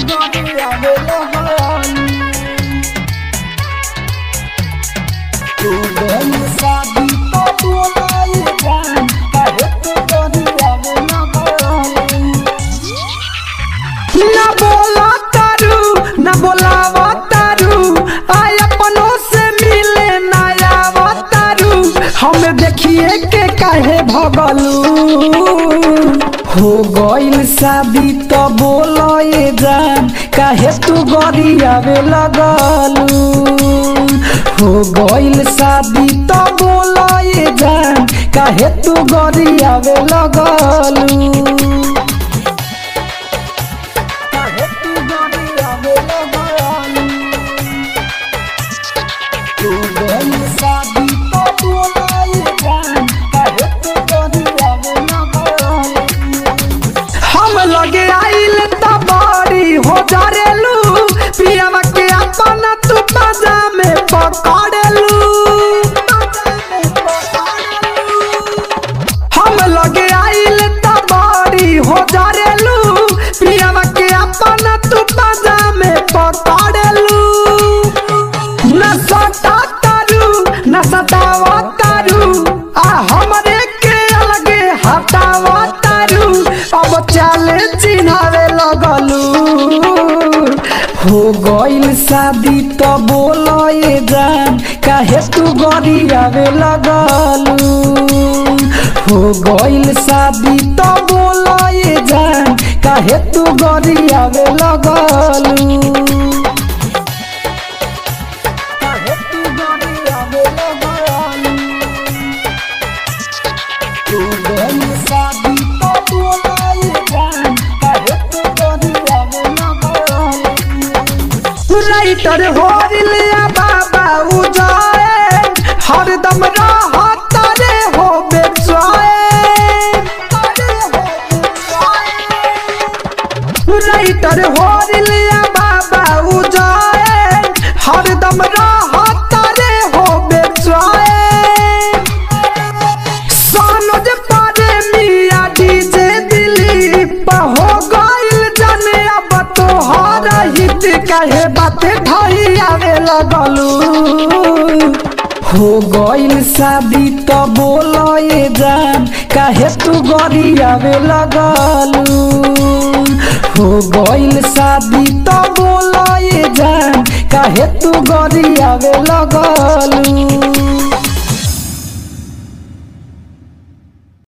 गरियावे लगलू तू गइल शादी तो बोलाई जान काहे तू गरियावे लगलू ना बोला तारू ना बोलावा तारू आय अपनों से मिले ना आवा तारू हमें देखिए के काहे भगलू हो गइल शादी तो बोलो ये जान काहे तू गरियावे लगलू हो गइल शादी तो बोलो ये जान काहे तू गरियावे लगलू काहे तू गरियावे लगलू तू गइल शादी तो बोलाई जान काहे तू गरियावे लगलू हम लगे आइल त बड़ी हो जारेलू पियावा के अपन तू बाजा में पकड़ेलू हम लगे आइल त बड़ी हो जारेलू पियावा के अपन तू बाजा में पकड़ेलू न सटा तारू न सतावा तारू आ हमरे के अलगे हटावा तारू अब चाले चिन्हावे लगलू हो गइल शादी तो बोलो ये जान काहे तू गरियावे लगलू हो गइल शादी तो बोलो ये जान काहे तू गरियावे लगलू काहे तू गरियावे लगलू तू गइल शादी तो बोलाई जान काहे तू गरियावे लगलू राइटर होरिलिया बाबा उजाए हरदम रहत रे हो बेचवाए राइटर होरिलिया बाबा उजाए हरदम रहत रे हो बेचवाए सोनज पारे मिया डीजे दिलीप हो गइल जाने अब तोहर हित कहे बात ढई आवे लगलू हो गइल शादी तो बोलो ये जान काहे तू गरियावे लगलू हो गइल शादी तो बोलो ये जान काहे तू गरियावे लगलू